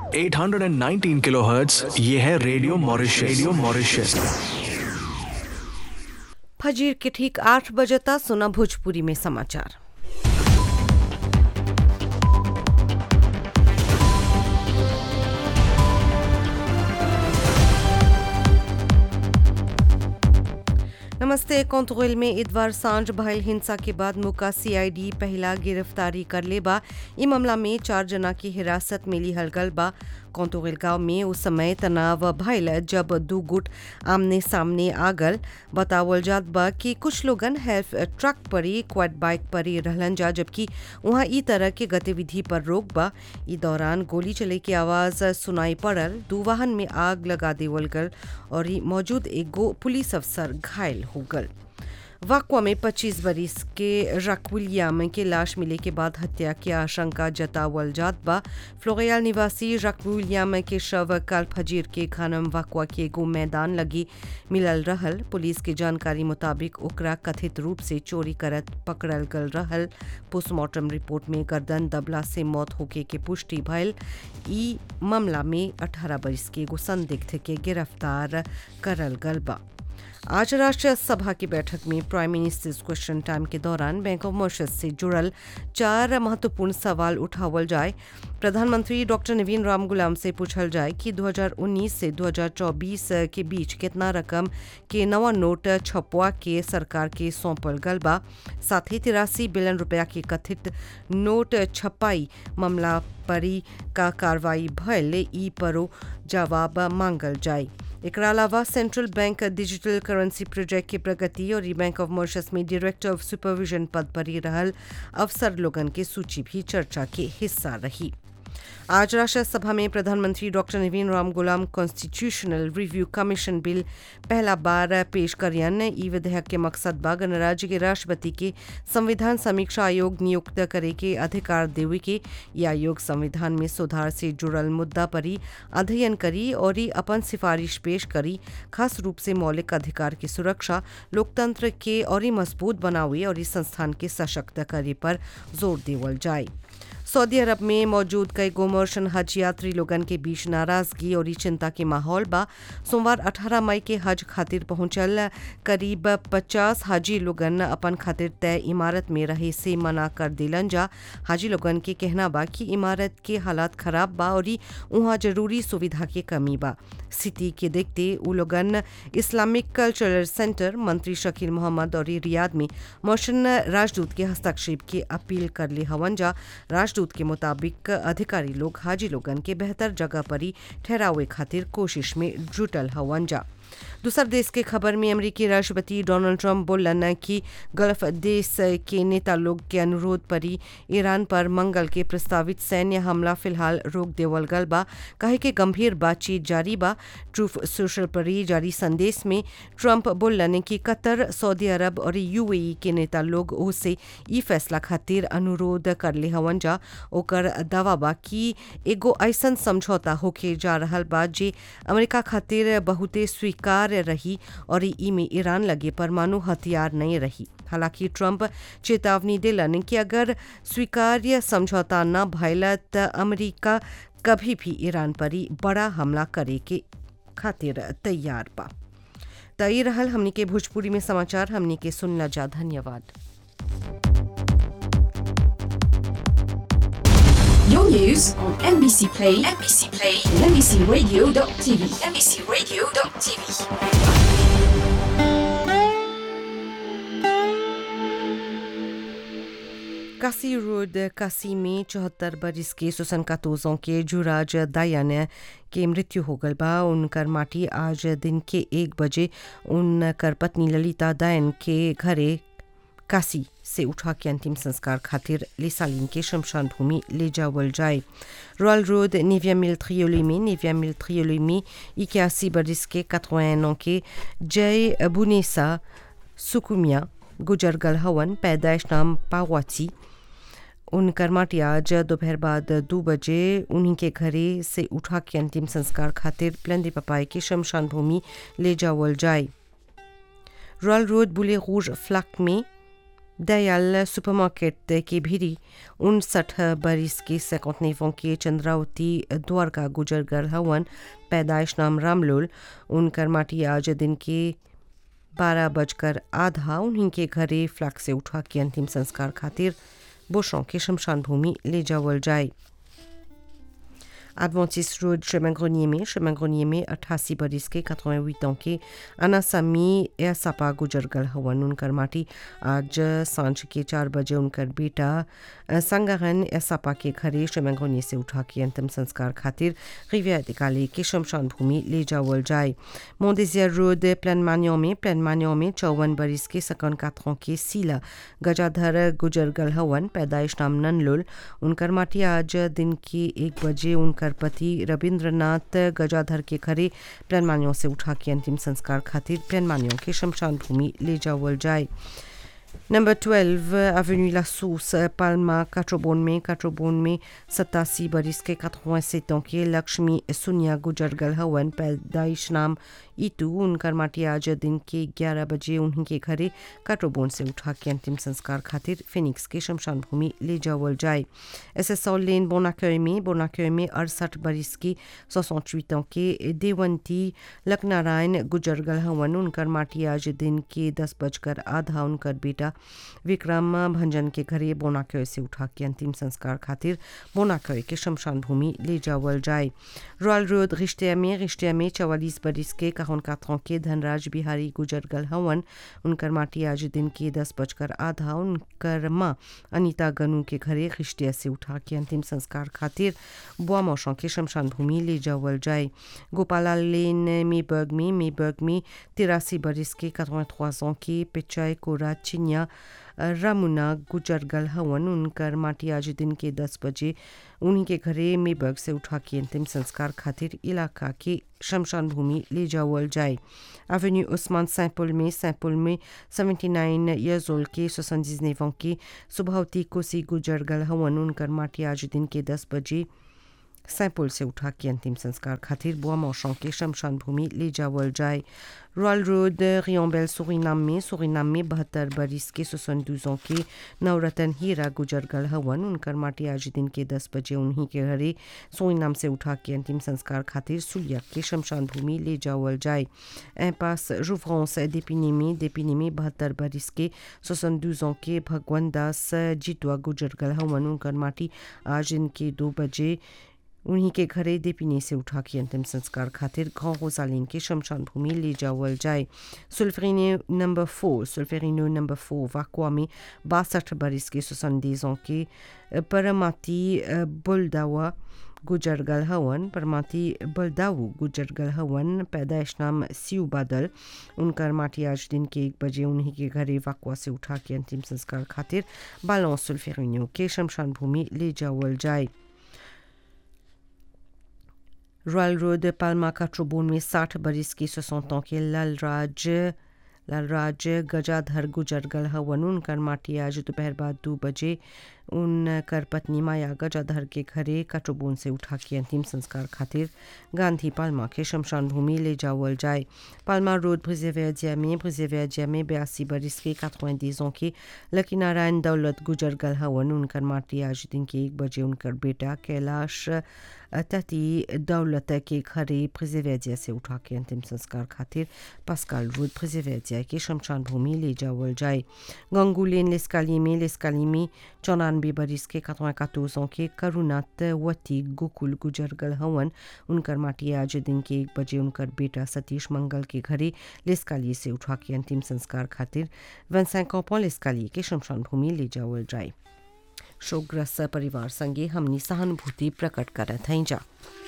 819 kilohertz ये है radio Mauritius radio Mauritius फजीर के ठीक आठ बजता सुना भोजपुरी में समाचार नमस्ते कौंतुगल में इतवार सांझ भयल हिंसा के बाद मुका सीआईडी पहला गिरफ्तारी कर लेबा ई मामला में चार जना की हिरासत में लिहल गल बा कौंतुगल गांव में उस समय तनाव भयल जब दू गुट आमने सामने आगल बतावल जात बा कि कुछ लोगन हेल्थ ट्रक पर ही क्वाड बाइक पर ही रहलन जा जबकि वहाँ ई तरह के गतिविधि पर रोक बा ई दौरान गोली चले की आवाज सुनाई पड़ल दू वाहन में आग लगा देवल गल और ई मौजूद एगो पुलिस अफसर घायल हो गल वाकवा में 25 बरिस के रक विलियम के लाश मिले के बाद हत्या की आशंका जतावल जात बा फ्लोरियाल निवासी रक विलियम के शव कल फजीर के खानम वाकवा के एगो मैदान लगी मिलल रहल पुलिस के जानकारी मुताबिक ओकरा कथित रूप से चोरी करत पकड़ल गल रहल पोस्टमार्टम रिपोर्ट में गर्दन दबला से मौत होके के पुष्टि भयल ई मामला में 18 बरिस के एगो संदिग्ध के गिरफ्तार करल गल बा आज राष्ट्रीय सभा की बैठक में प्राइम मिनिस्टर्स क्वेश्चन टाइम के दौरान बैंक ऑफ मॉरिशस से जुड़ल चार महत्वपूर्ण सवाल उठावल जाए प्रधानमंत्री डॉक्टर नवीन राम गुलाम से पूछल जाए कि 2019 से 2024 के बीच कितना रकम के नवा नोट छपवा के सरकार के सौंपल गल बा साथ ही तिरासी बिलियन रुपया के कथित नोट छपाई मामला परी का कार्रवाई भयल ई परो जवाब मांगल जाए एकरा अलावा central bank digital currency project की प्रगति और ई बैंक ऑफ मॉरिशस में डायरेक्टर ऑफ सुपरविजन पद पर ही रहल अफसर लोगन के सूची भी चर्चा के हिस्सा रही आज राष्ट्र सभा में प्रधानमंत्री डॉक्टर नवीन राम गुलाम कॉन्स्टिट्यूशनल रिव्यू कमीशन बिल पहला बार पेश करियन ई विधेयक के मकसद बा गणराज्य के राष्ट्रपति के संविधान समीक्षा आयोग नियुक्त करे के अधिकार देवे के ये आयोग संविधान में सुधार से जुड़ल मुद्दा पर ही अध्ययन करी और ही अपन सिफारिश पेश करी खास रूप से मौलिक अधिकार की सुरक्षा लोकतंत्र के और ही मजबूत बनावे और इस संस्थान के सशक्त करे पर जोर देवल जाए सऊदी अरब में मौजूद कई गोमर्शन हज यात्री लोगन के बीच नाराजगी और चिंता के माहौल बा सोमवार 18 मई के हज खातिर पहुंचल करीब 50 हाजी लोगन अपन खातिर तय इमारत में रहे से मना कर दिलन जा हाजी लोगन के कहना बा कि इमारत के हालात खराब बा और वहाँ जरूरी सुविधा के कमी बा स्थिति के देखते उ लोगन इस्लामिक कल्चरल सेंटर मंत्री शकील मोहम्मद और रियाद में मोशन राजदूत के हस्तक्षेप की अपील कर ले हवन जा राजदूत के मुताबिक अधिकारी लोग हाजी लोगन के बेहतर जगह पर ही ठहरावे खातिर कोशिश में जुटल हवन जा दूसर देश के खबर में अमेरिकी राष्ट्रपति डोनाल्ड ट्रंप बोलन कि गल्फ देश के नेता लोग के अनुरोध पर ही ईरान पर मंगल के प्रस्तावित सैन्य हमला फिलहाल रोक देवल गल बा कहे के गंभीर बातचीत जारी बा ट्रूफ सोशल पर ही जारी संदेश में ट्रंप बोलन कि कतर सऊदी अरब और यूएई के नेता लोग ओसे ई फैसला खातिर अनुरोध कर ले हवन जा ओकर दावा बा कि एगो ऐसन समझौता होके जा रहल बा जे अमेरिका खातिर बहुते स्वीकार रही और ई में ईरान लगे परमाणु हथियार नहीं रही हालांकि ट्रंप चेतावनी दिलन कि अगर स्वीकार्य समझौता न भयल त अमेरिका कभी भी ईरान पर ही बड़ा हमला करे के खातिर तैयार बा तई रहल हमनी के भोजपुरी में समाचार हमनी के सुनला जा धन्यवाद Your news on NBC Play, NBC Play, and NBCRadio.tv, NBCRadio.tv. कासी रोड कासी में चौहत्तर बरिस के सुसन कातोजों के जुराज दायन के मृत्यु हो गल बा उनकर माटी आज दिन के एक बजे उनकर पत्नी ललिता दायन के घरे काशी से उठा के अंतिम संस्कार खातिर लेसालिन के शमशान भूमि ले जावल जाए रॉयल रोड निविया मिल थ्रियोली में निविया मिल थ्रियोली में इक्यासी बरिस के कतवानों के जय बुनेसा सुकुमिया गुजर गल हवन पैदाइश नाम पावाची उनकर माटी आज दोपहर बाद दो बजे उन्हीं के घरे से उठा के अंतिम संस्कार खातिर प्लंदी पपाई के शमशान भूमि ले जावल जाए रॉयल रोड बुले रूज फ्लक में दयाल सुपरमार्केट के भीरी उनसठ बरिस के सैकौतनेवों के चंद्रावती द्वारका गुजर गल हवन पैदाइश नाम रामलोल उनकर माटी आज दिन के बारह बजकर आधा उन्हीं के घरे फ्लैग से उठा के अंतिम संस्कार खातिर बोशों के शमशान भूमि ले जावल जाए Adventist Road, chemin Grenier में chemin Grenier में 88 बरिस के 88 ans के अनासामी एसापा गुजर गल हवन उनकर माटी आज सांझ के चार बजे उनकर बेटा संगरन एसापा के घरे chemin Grenier से उठा के अंतिम संस्कार खातिर रिविया निकाले के शमशान भूमि ले जावल जाए मोंडेजियर रोड प्लान मान्यों में प्लान मान्यों में चौवन बरिस के सकन कातरों के सीला गजाधर गुजर गल हवन पैदाइश नाम ननलोल उनकर माटी आज दिन के एक बजे उनकर पति रविंद्रनाथ गजाधर के घरे प्लानमानियों से उठा के अंतिम संस्कार खातिर प्लानमानियों के शमशान भूमि ले जावल जाए नंबर 12 एवेन्यू ला सोस पाल्मा काट्रोबोन में काट्रोबोन में सतासी बरिस के 87 ans के लक्ष्मी सुनिया गुजर गल हवन पैदाइश नाम ईटू उनकर माटी आज दिन के 11 बजे उन्हीं के घरे काट्रोबोन से उठा के अंतिम संस्कार खातिर फिनिक्स के शमशान भूमि ले जावल जाए एस एस लेन बोनाकय में बोनाकय में अड़सठ बरिस की 68 ans के देवंती लखनारायण गुजर गल हवन उनकर माटी आज दिन के दस बजकर आधा उनकर बेटा विक्रम भंजन के घरे बोनाकय से उठा के अंतिम संस्कार खातिर बोनाकय के शमशान भूमि ले जावल जाए रॉयल रोड रिश्ते में रिश्ते में चवालीस बरिस के काहन कातरों के धनराज बिहारी गुजर गल हवन उनकर माटी आज दिन के दस बजकर आधा उनकर माँ अनिता गनू के घरे रिश्ते से उठा के अंतिम संस्कार खातिर बुआ मौसों के शमशान भूमि ले जावल जाए गोपाला लेन मेबर्ग में मेबर्ग में तिरासी बरिस के 83 ans के पिचाई कोरा चिन्या रामुना गुजर गल हवन उनकर माटी आज दिन के दस बजे उन्हीं के घरे मेबर्ग से उठा के अंतिम संस्कार खातिर इलाका के शमशान भूमि ले जावल जाए एवेन्यू उस्मान सैंपुल में सैंपुल में 79 ईयर्स ओल्ड के 79 ans के सुबहती कोसी गुजर गल हवन उनकर माटी आज दिन के दस बजे सैंपुल से उठा के अंतिम संस्कार खातिर बुआ मौसों के शमशान भूमि ले जावल जाए रॉयल रोड रियोम्बेल सुरीनाम में सुरीनाम में बहत्तर बरिस के सुसन दूजों के नवरतन हीरा गुजर गल हवन उनकर माटी आज दिन के दस बजे उन्हीं के घरे सुरीनाम से उठा के अंतिम संस्कार खातिर सुलिया के शमशान भूमि ले जावल जाए ए पास रुफ्रांस देपिनी में देपिनी में बहत्तर बरिस के सुसन दूजों के भगवान दास जितवा गुजर गल हवन उनकर माटी आज दिन के दो बजे उन्हीं के घरे देपिनी से उठा के अंतिम संस्कार खातिर घाव रोजालिन के शमशान भूमि ले जावल जाए सुल्फेरिनो नंबर फोर सुल्फेरिनो नंबर फोर वाकुआ में बासठ बरिस के सुसंदीजों के परमाती बुलदावा गुजर गल हवन परमाती बलदाऊ गुजर गल हवन पैदाइश नाम सिउ बादल उनकर माटी आज दिन के एक बजे उन्हीं के घरे वाकुआ से उठा के अंतिम संस्कार खातिर बालों सुल्फेरिनो के शमशान भूमि ले जावल जाए रॉयल रोड पाल्मा काट्रोबोन में साठ बरिस की सोसौतों के लालराज लालराज गजाधर गुजर गल हवन उनकर माटी आज दोपहर बाद दो बजे उनकर पत्नी माया गजाधर के घरे काट्रोबोन से उठा के अंतिम संस्कार खातिर गांधी पाल्मा के शमशान भूमि ले जावल जाए पाल्मा रोड ब्रिजेवेजिया में ब्रिजेवेजिया में बयासी बरिस के कातवेंदीजों के लकी नारायण दौलत गुजर गल हवन उनकर माटी आज दिन के एक बजे उनकर बेटा कैलाश तती दौलत के घरे ब्रिजेवेजिया से उठा के अंतिम संस्कार खातिर पास्काल रोड ब्रिजेवेजिया के शमशान भूमि ले जावल जाए गंगुलेन लेस्काली में लेस्काली में चौरानवे बरिस के कतवा के करुणात वती गोकुल गुजर गल हवन उनकर माटी आज दिन के एक बजे उनकर बेटा सतीश मंगल के घरे लेस्काली से उठा के अंतिम संस्कार खातिर वनसैकों लेस्काली के शमशान भूमि ले जावल जाए शोकग्रस्त परिवार संगे हमनी सहानुभूति प्रकट करत हैं जा